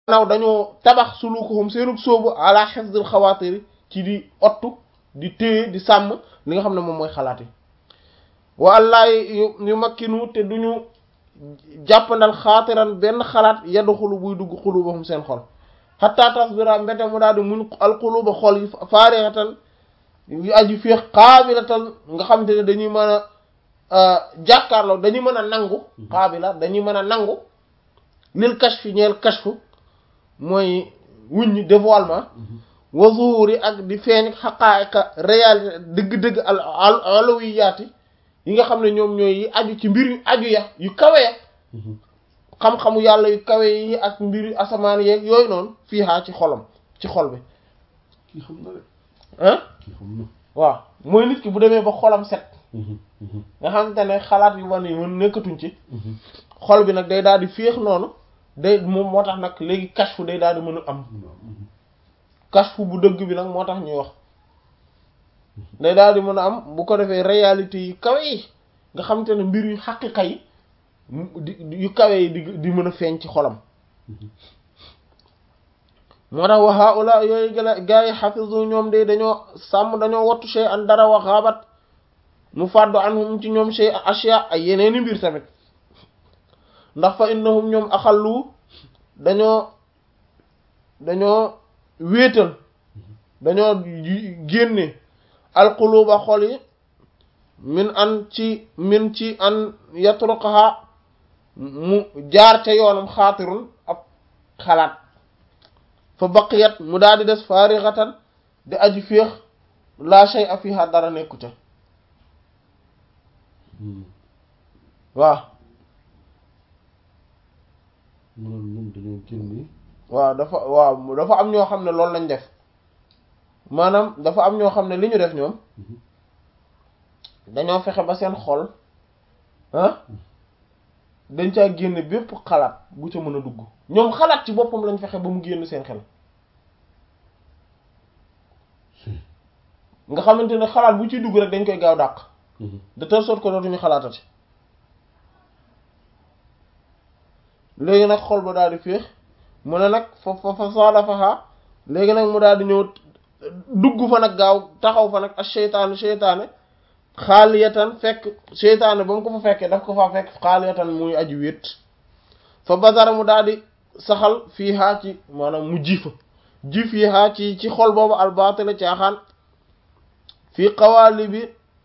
naw dañoo tabax sulukuhum seenub sóobu ala hifdil xawaatiri ci di ottu di téye di sàmm li nga xam ne moom mooy xalaat yi wa allah yu yu makkinu te duñu jàppandal xaatiran benn xalaat yaddu xulu buy dugg xulubahum seen xol xatta tasbira mbete mu daal di muñ alxuluba xol yi faarixatan yu aju féex xaabilatan nga xam te ne dañuy mën a jàkkaarloo dañuy mën a nangu xaabila dañuy mën a nangu lil kashfi ñeel kashfu mooy wuññi dévoilement wa zuhuri ak di feeñ xaqaa'iqa réalité dëgg-dëgg al al alawiyaati yi nga xam ne ñoom ñooy yi aju ci mbir yu aju ya yu kawe ya xam-xamu yàlla yu kawe yi ak mbir yu asamaan yeeg yooyu noonu fii haa ci xolam ci xol bi kii xam na de ah kii xam na waaw mooy nit ki bu demee ba xolam set nga xamante ne xalaat yu wan yi mën nekkatuñ ci xol bi nag day daal di féex noonu day moom moo tax nag léegi kashfu day daal di mën a am kashfu bu dëgg bi nag moo tax ñuy wax day daal di mën a am bu ko defee réalité yi kawe yi nga xamante ne mbir yu xaqiqa yi di yu kawe yi di di mën a feeñ ci xolam moo tax wa haula yooyu gëla gaa yi xafisu ñoom de dañoo sàmm dañoo wattu shay an dara wa xaabat mu fàddu anhum ci ñoom shay ashya ay yeneeni mbir tamit ndax fa innahum ñoom axallu dañoo dañoo wéetal dañoo génne alquluba xol yi min an ci min ci an yatruqaha mu jaar ca yoonam xaatirun ab xalaat fa baqiyat mu daal di des faarixatan di aji féex laa shay a fiha dara nekku ca waaw maanaam ñoom dañoo génne waaw dafa waaw dafa am ñoo xam ne loolu lañ def maanaam dafa am ñoo xam ne li ñu def ñoom dañoo fexe ba seen xol ah dañ caa génne bépp xalaat bu ca mën a dugg ñoom xalaat ci boppam lañ fexe ba mu génn seen xel nga xamante ne xalaat bu ciy dugg rek dañ koy gaaw dàq de telle sorte que dootuñu xalaatati léegi nag xol ba daal di féex mu ne nag fa fa fa saada faxaa léegi nag mu daal di ñëw dugg fa nag gaaw taxaw fa nag ak seytaane seytaane xaaliyatan fekk seytaane ba mu ko fa fekkee daf ko fa fekk xaaliyatan muy aju wét fa basara mu daal di saxal fii haa ci maanaam mu ji fa ji fii haa ci ci xol boobu albaatila caaxaan fii xawaali bi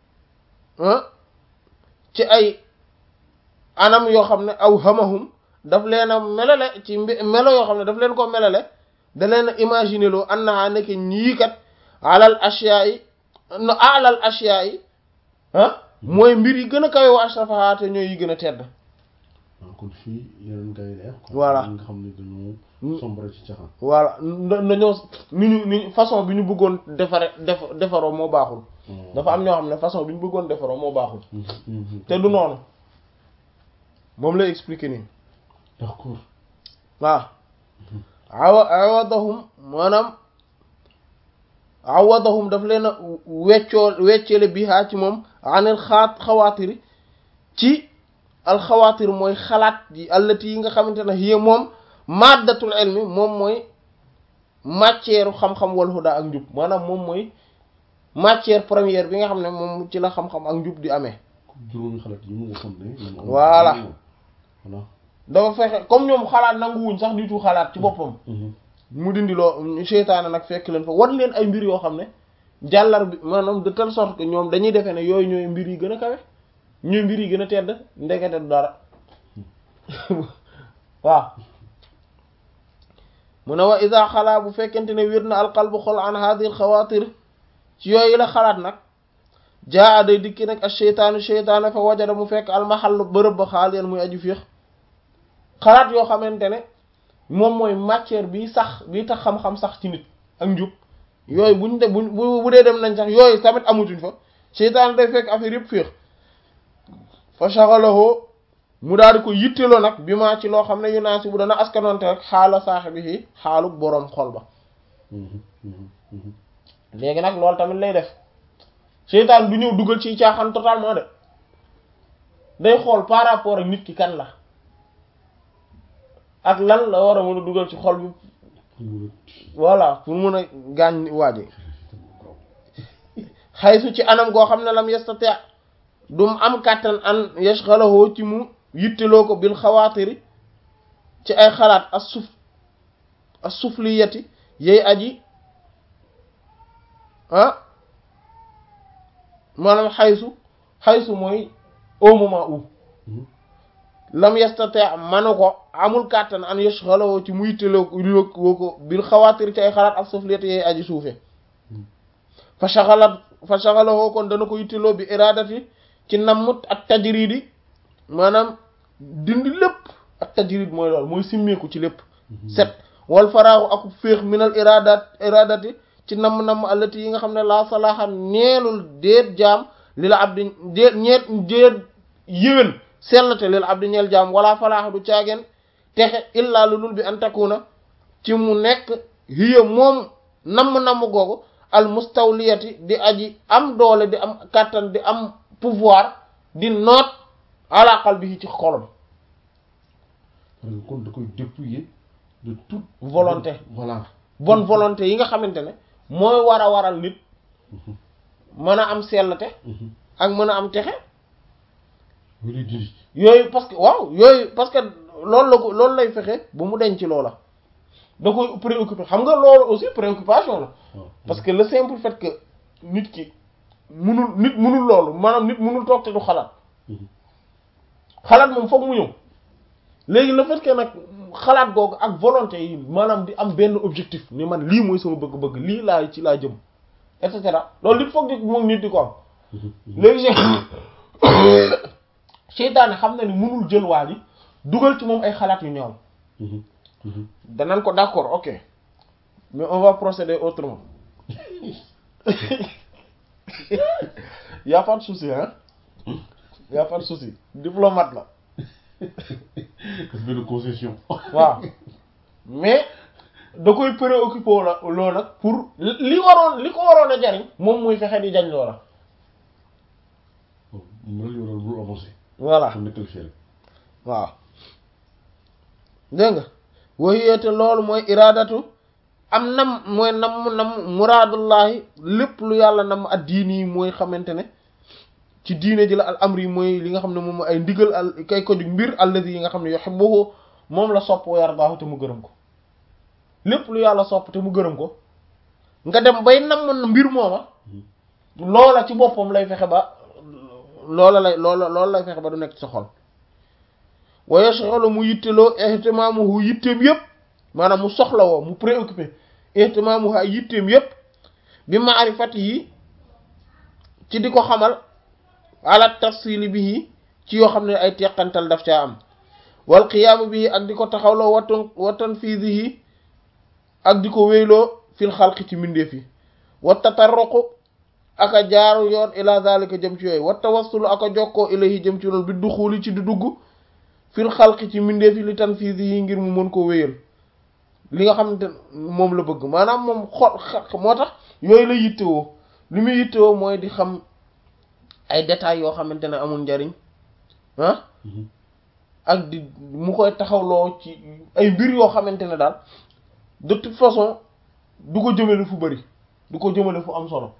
ci ay anam yoo xam ne aw hamahum daf leen a melale ci melo yoo xam ne daf leen ko melale da leen a imaginer loo annaha nekk ñii kat alal ashiya yi no alal ashiya yi ah mooy mbir yi gën a kawe wa ashrafaha te ñooy yi gën a tedd waaw kon fii yeneen gars yi leer Voilà. nga xam ne dañoo sombre ci caxaan voilà dañoo ni ñu ni façon bi ñu bëggoon defare def defaroo moo baaxul dafa am ñoo xam ne façon bi ñu bëggoon defaroo moo baaxul te du noonu moom lay expliquer nii d'accord waaw awa awadahum maanaam awadahum daf leen a weccoo wecceele bihaa ci moom anil xaat xawaatiri ci alxawaatir mooy xalaat yi allati yi nga xamante ne hiya moom maddatul ilmi moom mooy matière xam-xam wal huda ak njub maanaam moom mooy matière première bi nga xam ne moom ci la xam-xam ak njub di amee juróomi xalaat yi mu waxoon ne ñoom am Voilà. voilà dafa fexe comme ñoom xalaat nanguwuñ sax di tu xalaat ci boppam mu dindi loo seytaane nag fekk leen fa wan leen ay mbir yoo xam ne jàllar bi maanaam de telle sorte que ñoom dañuy defee ne yooyu ñooy mbir yi gën a kawe ñooy mbir yi gën a tedd ndekete du dara waaw mu ne wa isa xalaa bu fekkente ne wér na alqalbu xol an hadhihi alxawaatir ci yooyu la xalaat nag jaa day dikki nag ak seytaanu seytaane fa wajada mu fekk almaxallu bërëb ba xaal yeen muy aju féex xalaat yoo xamante ne moom mooy matière bi sax bi tax xam-xam sax ci nit ak njub yooyu buñ de buñ bu bu dee dem nañ sax yooyu tamit amutuñ fa seytaane day fekk affaire yëpp féex fa shaghalahu mu daal di ko yitteloo nag bi maa ci loo xam ne yu naa si bu dana askanoonte rek xaala saaxibihi xaalu boroom xol ba léegi nag loolu tamit lay def seytaan du ñëw dugal ci caaxaan totalement de day xool par rapport ak nit ki kan la ak lan la war a mën a dugal ci xol bi voilà pour mën a gaañ waaje xaysu ci anam goo xam ne lam yastati dum am kàttan an yashghalahu ci mu yitteloo ko bil xawaatiri ci ay xalaat as suf as sufliyati yey aji ah maanaam xaysu xaysu mooy au moment où lam yastati manu ko amul kàttan an yashghalahu ci mu yitteloo woo ko bil xawaatiri ci ay xalaat as sufliyati yey aji suufe fa shaghalat fa shaghalahu kon dana ko yitteloo bi iradati ci nammut ak tajridi maanaam dindi lépp ak tajrid mooy loolu mooy simmeeku ci lépp set wal faraaxu ak féex minal iradat iradati ci namm-namm allati yi nga xam ne laa salaaxa neelul déet jaam li la abdi déet ñeet déet yéwén sellate li la abdi ñeel jaam wala falaaxa du caageen texe illaa lu dul bi an takuna ci mu nekk hiya moom namm-namm googu al mustawliyati di aji am doole di am kàttan di am pouvoir di noot ala qalbihi ci xolam kon da koy dépouiller de toute volonté voilà bonne volonté yi nga xamante ne mooy war a waral nit mën a am sellte ak mën a am texe wala diri yooyu parce que waaw yooyu parce que loolu la ko loolu lay fexe ba mu denc loola da koy préoccupé xam nga loolu aussi préoccupation la parce que le simple fait que nit ki munul nit munul loolu maanaam nit munul toog te du xalaat xalaat moom foog mu ñëw léegi le fait que nag xalaat googu ak volonté yi maanaam di am benn objectif ni man lii mooy sama bëgg-bëgg lii laa ci laa jëm et cetera loolu nit foog di moom nit di ko am léegi seytaane xam na ni munul jël waa ji dugal ci moom ay xalaat yu ñaaw danañ ko d'accord ok mais on va procéder autrement y a pas de souci hein y a pas de souci diplomate la daf benn concession waaw mais da koy préoccupé la loo nag pour li waroon li ko waroon a jariñ moom muy fexe di jañ loola mu la yoral bul avancé voilà kon nekkal fii rek waaw dégg nga waxiyete loolu mooy iradatu am nam mooy nam nam muraadullahi lépp lu yàlla nam ak diini yi mooy xamante ne ci diine ji la al amri yi mooy li nga xam ne moom ay ndigal al kay ko jug mbir allazi yi nga xam ne yuhibbuhu moom la sopp wa yardaahu te mu gërëm ko lépp lu yàlla sopp te mu gërëm ko nga dem bay nam mbir mooma loola ci boppam lay fexe ba loola lay loola loolu lay fexe ba du nekk ci sa xol wa yashghalu mu yitteloo ihtimaamuhu yitteem yépp maanaam mu soxla woo mu préoccupé ihtimaamuhu ay yitteem yépp bi maarifati yi ci di ko xamal ala tafsili bihi ci yoo xam ne ay teqantal daf caa am wal qiyaamu bihi ak di ko taxawloo watan watan fiidihi ak di ko wéyloo fil xalqi ci mbindeef yi wa tatarruqu ak a jaaru yoon ila zalika jëm ci yooyu wa tawassulu ak a jokkoo ilayhi jëm ci loolu bi duxuli ci di dugg fil xalqi ci mbindeef yi li tanfiidihi ngir mu mën koo wéyal li nga xamante moom la bëgg maanaam moom xol moo tax yooyu la yittewoo li muy yittewoo mooy di xam ay détails yoo xamante ne amul njariñ ah ak di mu koy taxawloo ci ay mbir yoo xamante ne daal de toute façon du ko jëmale fu bari du ko jëmale fu am solo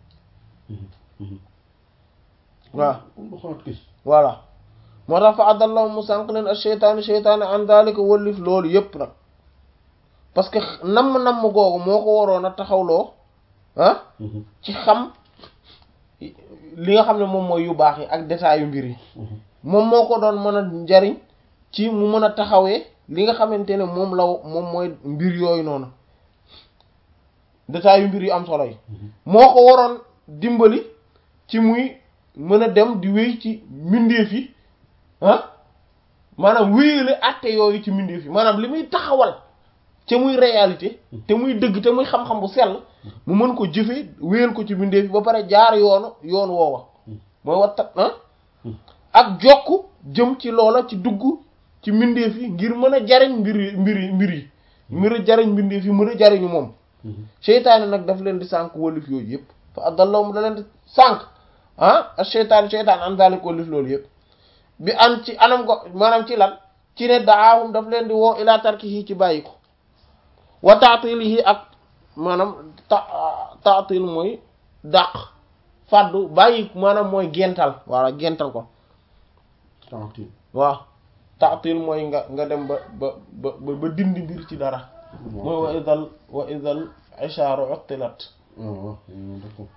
waaw voilà moo tax fa addallahu mu sànq leen ak seytaane seytaane an daalika wëllif loolu yépp nag parce que namm-namm googu moo ko waroon a taxawloo ah ci xam li nga xam ne moom mooy yu baax yi ak détails yu mbir yi moom moo ko doon mën a njariñ ci mu mën a taxawee li nga xamante ne moom la moom mooy mbir yooyu noonu détails yu mbir yu am solo yi moo ko waroon dimbali ci muy mën a dem di wéy ci mbindeef yi ah maanaam wéyale àtte yooyu ci mbindeef yi maanaam li muy taxawal te muy réalité te muy dëgg te muy xam-xam bu sell mu mën ko jëfe wéyal ko ci mbindeef yi ba pare jaar yoonu yoon woowa mooy wattat ah ak jokk jëm ci loola ci dugg ci mbindeef yi ngir mën a jariñ mbir yi mbir yi mbir yi mbir a jariñ mbindeef yi mën a jariñu moom seytaane nag daf leen di sànk wallif yooyu yëpp fa addallahum da leen di sànk ah ak seytaane seytaane an daalik wallif loolu yëpp bi an ci anam ko maanaam ci lan ci ne daawum daf leen di woo ila tarkihi ci bàyyi ko wa taatilihi ak maanaam ta taatil mooy dàq fàddu bàyyi maanaam mooy gental walla gental ko Taatil. waaw taatil mooy nga nga dem ba ba ba ba dindi mbir ci dara mooy wa idal wa idal ishaaru uttilat Ah, waaw, euh, d'accord.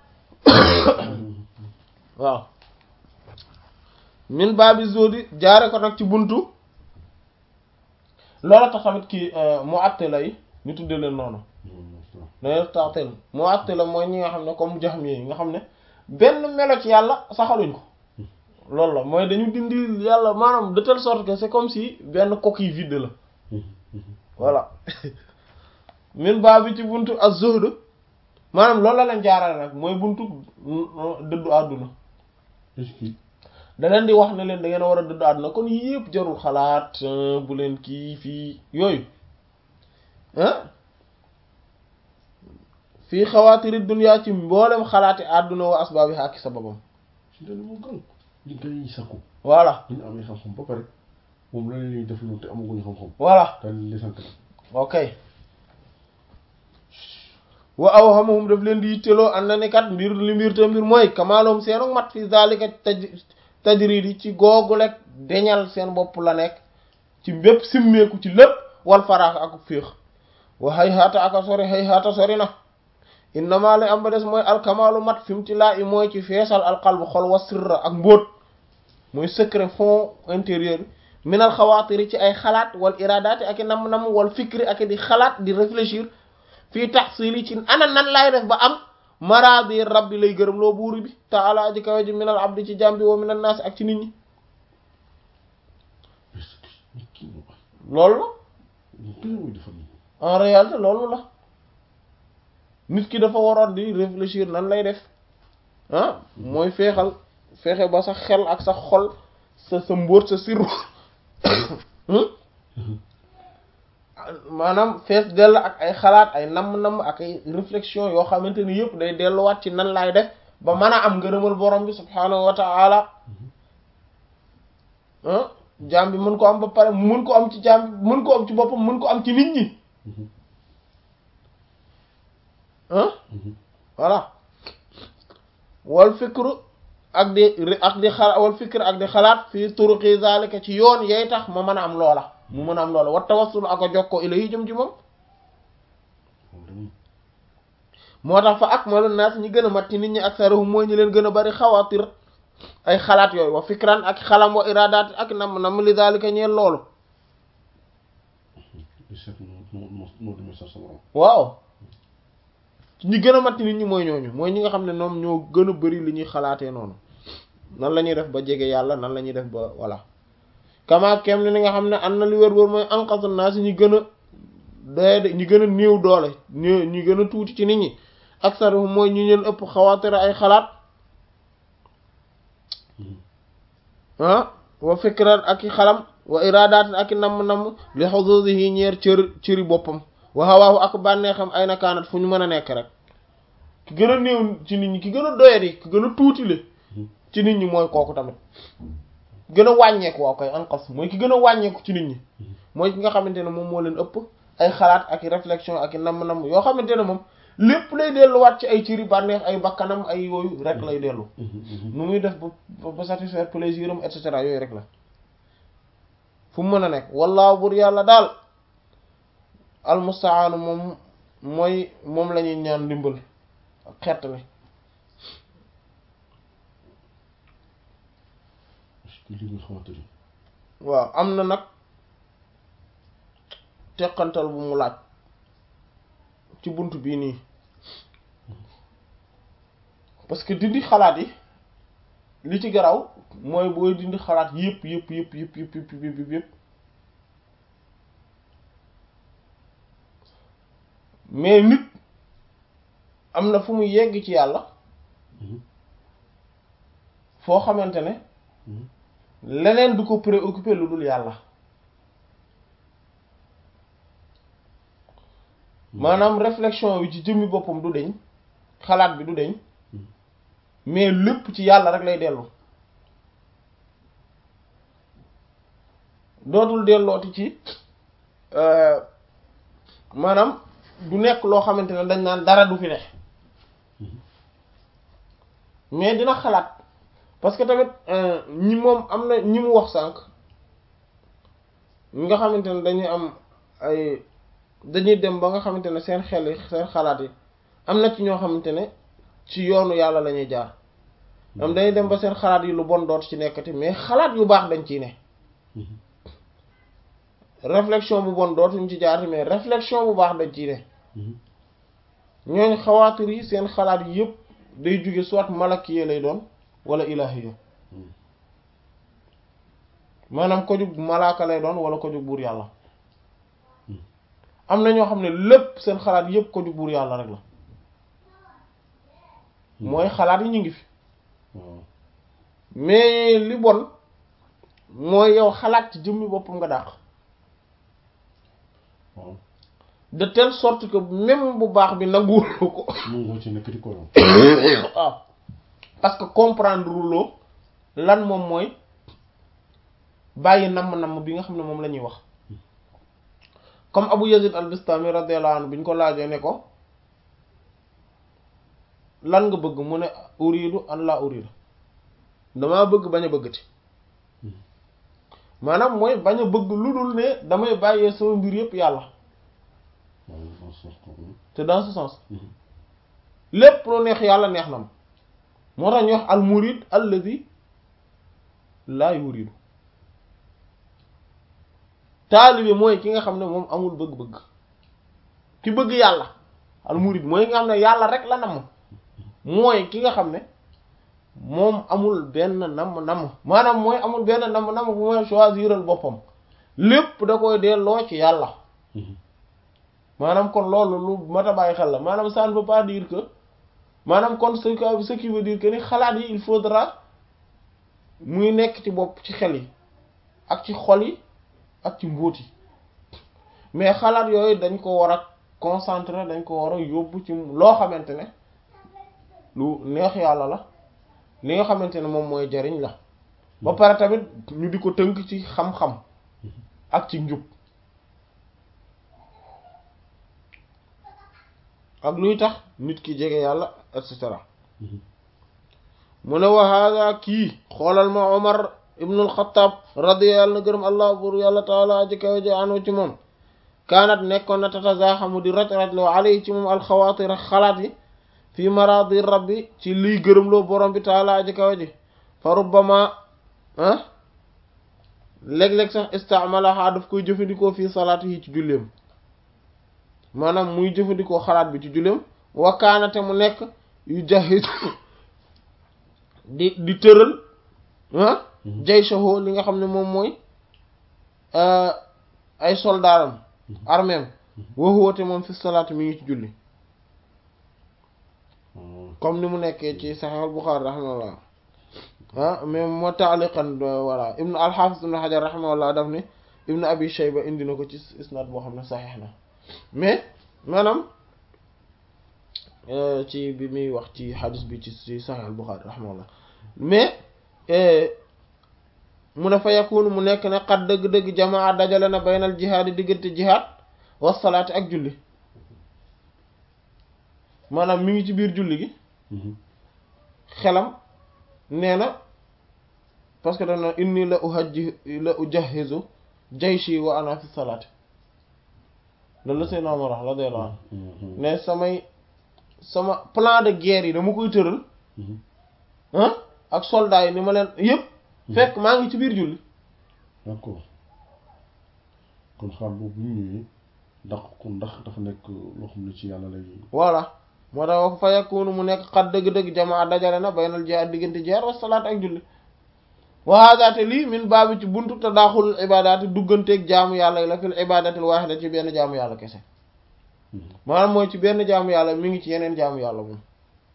waaw min baabi zodi jaare ko nag ci buntu loola tax tamit kii mu attila yi ñu tuddee leen noonu dañuy taatil mu attila mooy ñi nga xam ne comme jaxam yi nga xam ne benn melo ci yàlla saxaluñ ko loolu la mooy dañu dindi yàlla maanaam de telle sorte que c'est comme si benn coquille vide la voilà min baabi ci buntu az-zuhd maanaam loolu la leen jaarale nag mooy buntu dëddu àdduna Est-ce que da leen di wax ne leen da ngeen a war a dëddu àdduna kon yii yëpp jarul xalaat euh, bu leen kii fii yooyu ah fii xawaatiri dunya ci mboolem xalaati àdduna wa asbaabi ak sababam ci dana moo gën li gars yi sakku voilà ñu amee xam-xam ba pare moom la leen def loolu te amaguñu xam-xam voilà daal di leen sant ok wa awhamahum daf leen di yitteloo ànd na ni kat mbir li mbir te mbir mooy kamaaloom seenu mat fi zalika taj tajridi ci googu lekk deñal seen bopp la nekk ci bépp simmeeku ci lépp wal faraax ak féex wa hay haata aka sori hay haata sori na innama lay am ba des mooy alkamaalu mat fi mu ci laa i mooy ci feesal alqalbu xol wa sirra ak mbóot mooy secret fond intérieur bi minal xawaatiri ci ay xalaat wal iradaati ak i nam-nam wal fikri ak i di xalaat di réfléchir fii taxsili ci ana nan laay def ba am maraadi rabbi lay gërëm loo buuri bi taala aji kawe ji minal abdi ci jàmbi wa minal naas ak ci nit ñi est-ce que mais kii moo baax loolu la ñu gën a muy defal nii en réalité loolu la nit ki dafa waroon di réfléchir nan lay def ah mooy feexal feexe ba sa xel ak sa xol sa sa mbóot sa sirru maanaam fees dell ak ay xalaat ay namm-namm ak ay réflexion yoo xamante ni yëpp day delluwaat ci nan laay def ba mën a am ngërëmal borom bi subhaanahu wa ta'ala ah jaam bi mën ko am ba pare mën ko am ci jaam bi mën ko am ci boppam mën ko am ci nit ñi ah voilà wal fikru ak di ak di xalaat wal fikru ak di xalaat fii turuqi zalika ci yoon yay tax ma mën a am loola mu mën a am loola wa tawassul ak a jokkoo ilayhi jëm ci moom moo tax fa akmalu naas ñi gën a mat ci nit ñi aksaruhum mooy ñi leen gën a bari xawaatir ay xalaat yooyu wa fikran ak xalam wa iradaat ak nam nam li zalika ñeel loolu seet noo noo noo demee sax sa borom waaw ñi gën a mat ci nit ñi mooy ñooñu mooy ñi nga xam ne ñoom ñoo gën a bari li ñuy xalaatee noonu nan la ñuy def ba jege yàlla nan la ñuy def ba voilà kama kem ni nga xam ne am na li wër wër mooy anqasu naas ñi gën a doye ñi gën a néew doole ñi ñi gën a tuuti ci nit ñi aksaruhum mooy ñi leen ëpp xawaatir ay xalaat ah wa fikran ak i xalam wa iradaat ak i namm-namm li xuduudihi ñeer cër cëri boppam wa hawaahu ak bànneexam ay nakaanat fu ñu mën a nekk rek ki gën a néew ci nit ñi ki gën a doyadi ki gën a tuuti le ci nit ñi mooy kooku tamit gën a wàññeeku waaw koy anqas mooy ki gën a wàññeeku ci nit ñi mooy ki nga xamante ne moom moo leen ëpp ay xalaat ak i réflexion ak i namm-namm yoo xamante ne moom lépp lay delluwaat ci ay cëri bànneex ay bakkanam ay yooyu rek lay dellu nu muy def ba ba satisfaire plaisir am et cetera yooyu rek la fu mu mën a nekk wallaahu bur yàlla daal almustaanu moom mooy moom la ñuy ñaan ndimbal ak xettali est-ce que li nga xamante ni waaw am na nag teqantal bu mu laaj ci bunt bii nii parce que dindi xalaat yi li ci garaw mooy booy dindi xalaat yëpp yëpp yëpp yëpp yëpp yëpp yëpp yëpp mais nit am na fu mu yegg ci yàlla foo xamante ne leneen du ko préoccupé lu dul yàlla maanaam réflexion bi ci jëmmi boppam du deñ xalaat bi du deñ mais lépp ci yàlla rek lay dellu dootul dellooti ci maanaam du nekk loo xamante ne dañ naan dara du fi ne mais dina xalaat parce que tamit ñi moom am na ñi mu wax sànq ñi nga xamante ne dañuy am ay dañuy dem ba nga xamante ne seen xel yi seen xalaat yi am na ci ñoo xamante ne ci yoonu yàlla la ñuy jaar am dañuy dem ba seen xalaat yi lu bon doot ci nekkati mais xalaat yu baax dañ ciy ne réflexion bu bon dootuñ ci jaarti mais réflexion bu baax dañ ciy ne ñooñ xawaatir yi seen xalaat yi yëpp day jóge soit malakiye lay doon wala ilahiya maanaam ko jug malaaka lay doon wala ko jug buur yàlla am na ñoo xam ne lépp seen xalaat yëpp ko jug buur yàlla rek la mooy xalaat yi ñu ngi fi mais li bon mooy yow xalaat ci jëmmi boppam nga dàq de telle sorte que même bu baax bi nanguwul ko mu ci nekk di ko waaw parce que comprendre loo lan moom mooy bàyyi namm-namm bi nga xam ne moom la ñuy wax comme Abu Yazid al-Bistami radiyallahu anhu bi ñu ko laajee ne ko lan nga bëgg mu ne uridu an la uridu damaa bëgg bañ a bëggati maanaam mooy bañ a bëgg lu dul ne damay bàyyee sama mbir yépp yàlla te dans ce sens lépp lu neex yàlla neex na ma moo tax ñu wax al murid alladhi la yuridu taalibe mooy ki nga xam ne moom amul bëgg-bëgg ki bëgg yàlla al murid mooy ki nga xam ne yàlla rek la namm mooy ki nga xam ne moom amul benn namm namm maanaam mooy amul benn namm namm bu mooy choisiral boppam lépp da koy delloo ci yàlla maanaam kon loolu lu mat a bàyyi xel la maanaam ça ne veut pas dire que maanaam kon ce que ce qui veut dire que ni xalaat yi il faudra muy nekk ci bopp ci xel yi ak ci xol yi ak ci mbóot yi mais xalaat yooyu dañ ko war a concentrer dañ ko war a yóbbu ci loo xamante ne lu neex yàlla la li nga xamante ne moom mooy jariñ la ba pare tamit ñu di ko tënk ci xam-xam ak ci njub ak luy tax nit ki jege yàlla et cetera mu ne wa hada kii xoolal ma Omar ibnul Xattaab radiya yàlla na gërëm allah bur yàlla taala aji kaw ji anu ci moom kaanat nekkoon na tatazaaxamu di raj raj loo alay ci moom alxawaatir xalaat yi fii maradi rabbi ci liy gërëmloo borom bi taala aji kaw ji fa rubbama ah léeg-léeg sax istamalaha daf koy jëfandikoo fii salaat yi ci julleem maanaam muy jëfandikoo xalaat bi ci julleem wakkaanate mu nekk yu jaxis di di tëral ah jayshahu li nga xam ne moom mooy ay soldaaram armeem waxuwate moom fi salaat mi ngi ci julli comme ni mu nekkee ci Sahih al-Bukhari rahimahullah ah mais moo taaliqan voilà ibnu al-Hafiz ibnu Hajar rahimahullah daf ni ibnu Abi Shayba indi na ko ci isnad boo xam ne saxiix na mais maanaam ci bi muy wax ci xadis bi ci ci Sahih al-Bukhari rahimahullah mais mu ne fa yakunu mu nekk ne xat dëgg-dëgg jamaa dajale na baynal jihaad yi diggante jihaad wa salaati ak julli maanaam mi ngi ci biir julli gi xelam nee na parce que dana inni la uhajji la ujahizu jayshi wa ana fi salaati loolu la Seydina Umar wax radiyallahu anhu ne samay sama plan de guerre yi dama koy tëral ah ak soldats yi ni ma leen yëpp fekk maa ngi ci biir julli d'accord kon xaal boobu ñu ñëwee ndax ko ndax dafa nekk loo xam ne ci yàlla lay voilà moo tax fa yakunu mu nekk xat dëgg-dëgg jamaa dajale na baynal jihaad diggante jihaad wa salaat ak julli wa hada te lii min baabi ci buntu te daaxul ibadaati dugganteeg jaamu yàlla yi la fil ibadatil waahida ci benn jaamu yàlla kese maanaam mooy ci benn jaamu yàlla mi ngi ci yeneen jaamu yàlla moom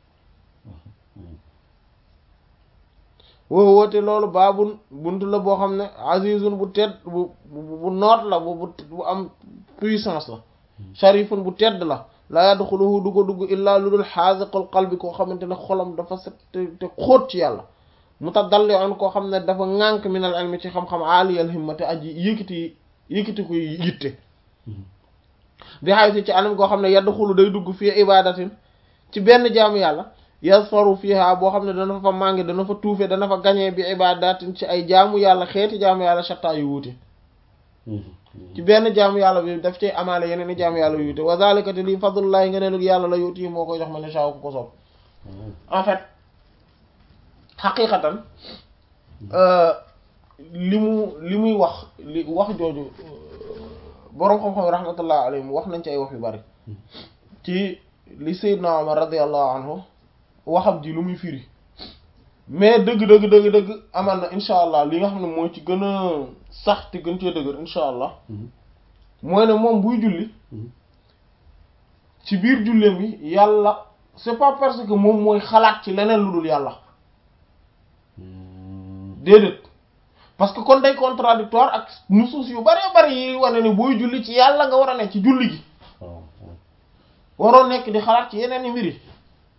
woo woote loolu baabun buntu la boo xam ne azizun bu tedd bu bu noot la bu bu am puissance la sharifun bu tedd la la yadxuluhu du ko dugg illaa lu dul xaasiqul qalbi koo xamante ne xolam dafa set te te xóot ci yàlla mutadalli'un koo xam ne dafa ŋànk minal ilmi ci xam-xam aliyal himmati aji yëkkati yëkkati koy yitte bi xay ci anam koo xam ne yadxulu day dugg fii ibadatin ci benn jaamu yàlla yasfaru fiha boo xam ne dana fa màngi dana fa tuufe dana fa gañee bi ibadatin ci ay jaamu yàlla xeeti jaamu yàlla shatta yu wuute ci benn jaamu yàlla bi daf cay amaale yeneen i jaamu yàlla yu wuute wa zalika te lii fadlullahi nga ne lu yàlla la yuti moo koy jox ma ne saaw ku ko soob en fait xaqiqatan li mu li muy wax li wax jooju boroom xam-xam rahmatullah alayhim wax nañ ci ay wax yu bari ci li Seydina Omar radiyallahu anhu waxam ji lu muy firi mais dëgg dëgg dëgg dëgg amal na incha allah li nga xam ne moo ci gën a sax te gën cee dëgër incha allah mooy ne moom buy julli ci biir julleem bi yàlla c'est pas parce que moom mooy xalaat ci leneen lu dul yàlla déedéet parce que kon day contradictoire ak nusuus yu bari bari yi wane ne booy julli ci yàlla nga war a ne ci julli gi waroo nekk di xalaat ci yeneen i mbir yi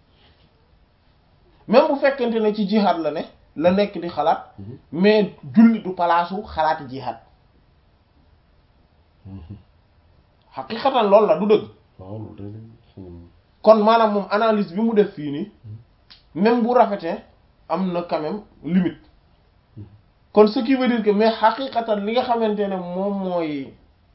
même bu fekkente ne ci jihad la ne la nekk di xalaat mais julli du palaasu xalaati jihad xaqiqatan loolu la du dëgg kon maanaam moom analyse bi mu def fii nii même bu rafetee am na quand même limite kon ce qui veut dire que mais xaqiqatan li nga xamante ne moom mooy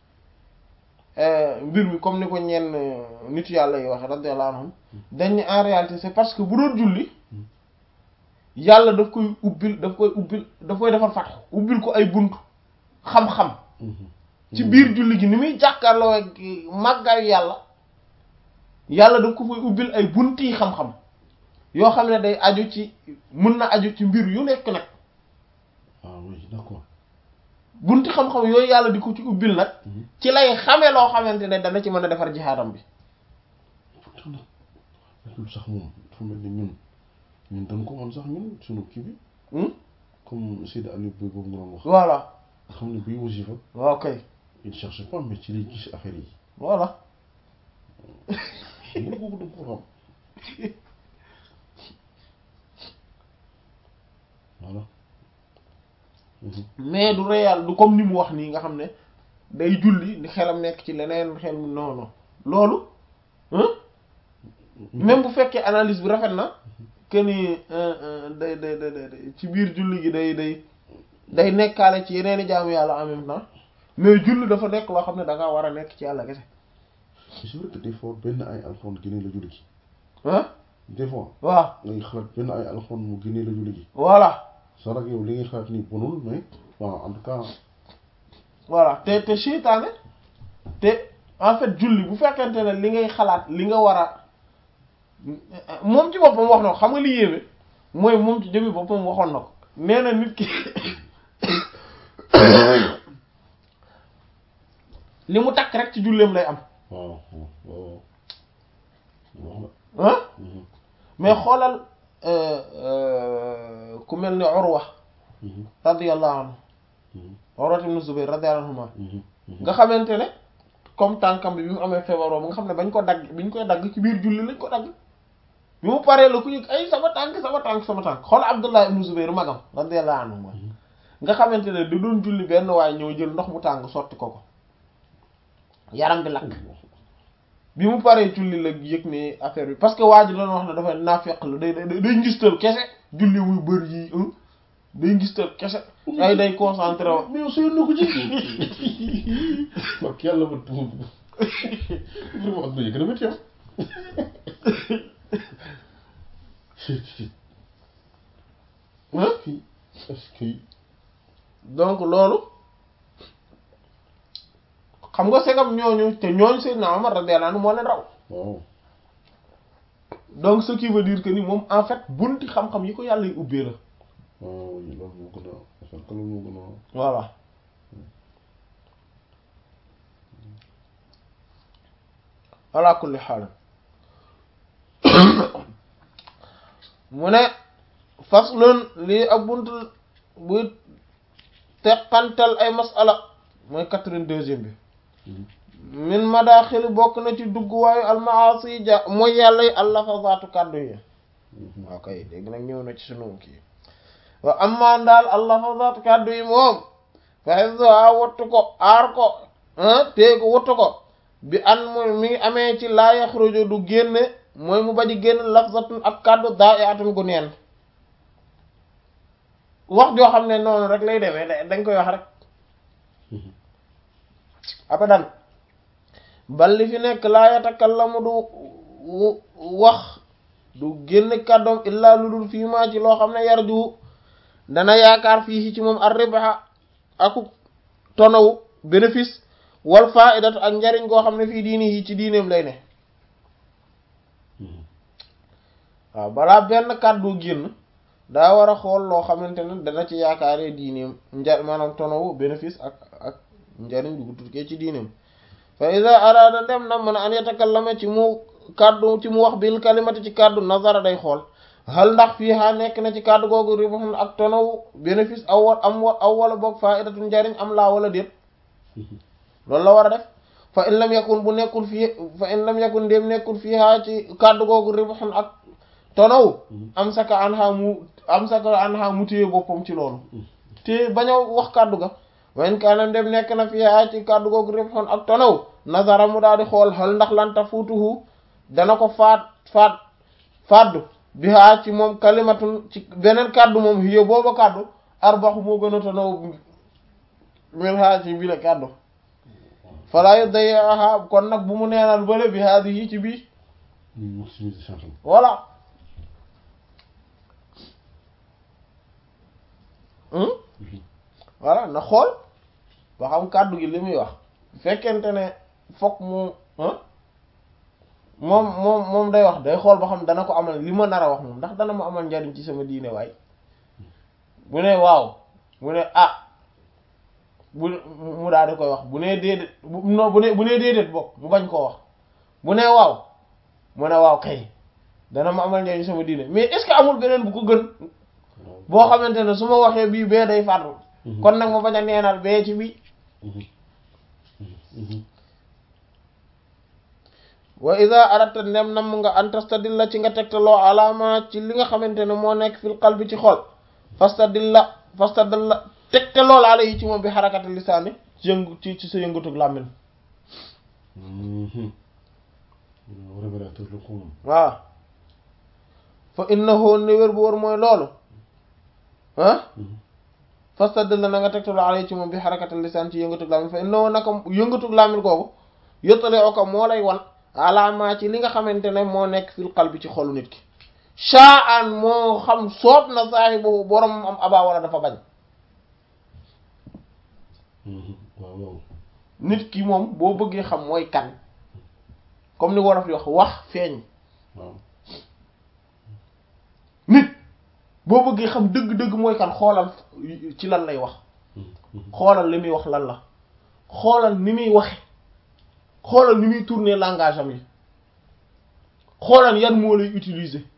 mbir mi comme ni ko ñenn nit yàlla yi waxe radiyallahu anhum dañ ne en réalité c'est parce que bu doon julli yàlla daf koy ubbil daf koy ubbil daf koy defar fatx ubbil ko ay bunt xam-xam ci biir julli gi ni muy jàkkaarloo ak màggaayu yàlla yàlla daf ko fay ubbil ay bunti xam-xam yoo xam ne day aju ci mën na aju ci mbir yu nekk nag ah oui d'accord bunti xam-xam yooyu yàlla di ko ci ubbil nag ci lay xamee loo xamante ne dana ci mën a defar jihaadam bi pourtant nag lu sax moom dafa mel ni ñun ñun dañ ko mën sax ñun sunu kii bi comme Seydi Aliou Boy boobu nga doon wax voilà nga xam ne buy wasifa waaw kay il cherche pas mais ci lay gis affaire yi voilà ñun boobu da ko xam voilà mais du réel du comme ni mu wax nii nga xam ne day julli ni xelam nekk ci leneen xel mu non non loolu même bu fekkee analyse bi rafet na que ni day day day ci biir julli gi day day day nekkaale ci yeneen i jaamu yàlla en même temps mais julli dafa nekk loo xam ne da nga war a nekk ci yàlla kese c'est vrai que des fois benn ay alxuraan génne la julli gi ah des fois waaw ngay xalaat benn ay alxuraan mu génne la julli gi voilà sax nag yow li ngay xalaat nii bonul mais waaw en tout cas voilà te te seytaane te en fait julli bu fekkente ne li ngay xalaat li nga war a moom ci boppam wax na ko xam nga li yéeme mooy moom ci jëmmi boppam waxoon na ko nee na nit ki li mu takk rek ci julleem lay am waaw waaw waaw ah mais xoolal ku mel ni Urwa radiyallahu anhu Urwa ibn Zubayr radiyallahu anhuma nga xamante ne comme tànkam bi bi mu amee feebar boobu nga xam ne bañ ko dagg biñ koy dagg ci biir julli lañ ko dagg bi mu paree la ku yëg ay sama tànk sama tànk sama tànk xool Abdullah ibn Zubayr magam radiyallahu anhu nga xamante ne da doon julli benn waaye ñëw jël ndox mu tàng sotti ko ko yaram bi lakk bi mu paree julli la yëg ne affaire bi parce que waa ji doon wax ne dafa naafeq la day day day ngistal kese julli muy bëri yi day ngistal kese ay day concentré wa mais yow sooy na ko ci wax yàlla ma tuum vraiment ak na yëg na métti yow est-ce que donc loolu xam nga segam ñooñu te ñooñu Seydina Omar radiyallahu anhu moo leen raw waaw donc ce qui veut dire que ni moom en fait bunti xam-xam yi ko yàlla yi ubbee la waaw loolu moo gën a affaire que loolu moo gën a voilà ala kulli xaal mu ne faslun lii ak bunt buy teqantal ay masala mooy quatre-vingt-deuxième bi min madaaxili bokk na ci dugguwaayu almaasi ja mooy yàlla yi allafazaatu kàddu yi waaw kay dégg nag ñëw na ci sunu kii wa amma daal allafazat kàddu yi moom fa hifzuha wattu ko aar ko téye ko wattu ko bi an mooy mi ngi amee ci laa yaxruju du génne mooy mu baji génn lafzatun ak kàddu daa i atun gu neen wax joo xam ne noonu rek lay demee dañ koy wax rek abadan bal li fi nekk laa yatakallamu du wax du génn kàddoom illaa lu dul fii maa ci loo xam ne yarju dana yaakaar fii ci moom ar ribaha aku tonawu bénéfice wal faidatu ak njariñ goo xam ne fii diini yi ci diineem lay ne waaw balaa benn kàddu génn daa war a xool loo xamante ne dana ci yaakaaree diineem njar maanaam tonawu bénéfice ak ak njariñ du tukkee ci diineem fa ida araada dem na mën a an yatakallama ci mu kàddu ci mu wax bil kalimati ci kàddu nazara day xool hal ndax fii ha nekk na ci kàddu googu ribahun ak tonawu bénéfice aw wa am wa aw wala boog faidatu njariñ am laa wala déet loolu la war a def fa in lam yakun bu nekkul fii fa in lam yakun ndéem nekkul fii ha ci kàddu googu ribahun ak tonawu am saka an ha mu am saka an ha mu téye boppam ci loolu te bañ a wax kàddu ga wayn kaanam dem nekk na fii ha ci kàddu googu ribahun ak tonawu nazara mu daal di xool hal ndax lanta fuutuhu dana ko faat faat faddu bi haa ci moom kalimatun ci beneen kàddu moom hiyo booba kàddu arbaxu moo gën a tonaw min haa ci bi la kàddu falaa yu day aha kon nag bu mu neenal bële bi haa yi ci bii voilà voilà na xool ba xam kàddu gi li muy wax fekkente ne fokk mu moom moom moom day wax day xool ba xam dana ko amal li ma nar a wax moom ndax dana ma amal njariñ ci sama diine waay bu ne waaw bu ne ah bu mu daal di koy wax bu nee déedéet non bu ne bu nee déedéet bokk mu bañ koo wax bu nee waaw mu ne waaw kay dana ma amal njariñ sama diine mais est-ce que amul beneen bu ko gën boo xamante ne su ma waxee bii bee day fàttu kon nag ma bañ a neenal bee ci bii wa ida aratta ndem nam nga antastadilla ci nga tegtaloo alaama ci li nga xamante ne moo nekk fil qalbi ci xol fastadilla fastadilla tegtaloo la ala yi ci moom bi xarakati lisaani ci yëngu ci ci sa yëngatug làmmin waaw fa innahu ne wér bu wër mooy loolu ah fastadilla na nga tegtaloo ala yi ci moom bi xarakati lisaan ci yëngatug làmmin fa innahu naka yëngatug làmmin kooku yottale oka moo lay wan alaamaa ci li nga xamante ne moo nekk fil qalbi ci xolu nit ki shaan moo xam soob na saahibu borom am abaa wala dafa bañ waaw nit ki moom boo bëggee xam mooy kan comme ni wolof di wax wax feeñ waaw nit boo bëggee xam dëgg-dëgg mooy kan xoolal ci lan lay wax xoolal li muy wax lan la xoolal ni muy waxe xoolal ni muy tourner langage am yi xoolal yan moo lay utiliser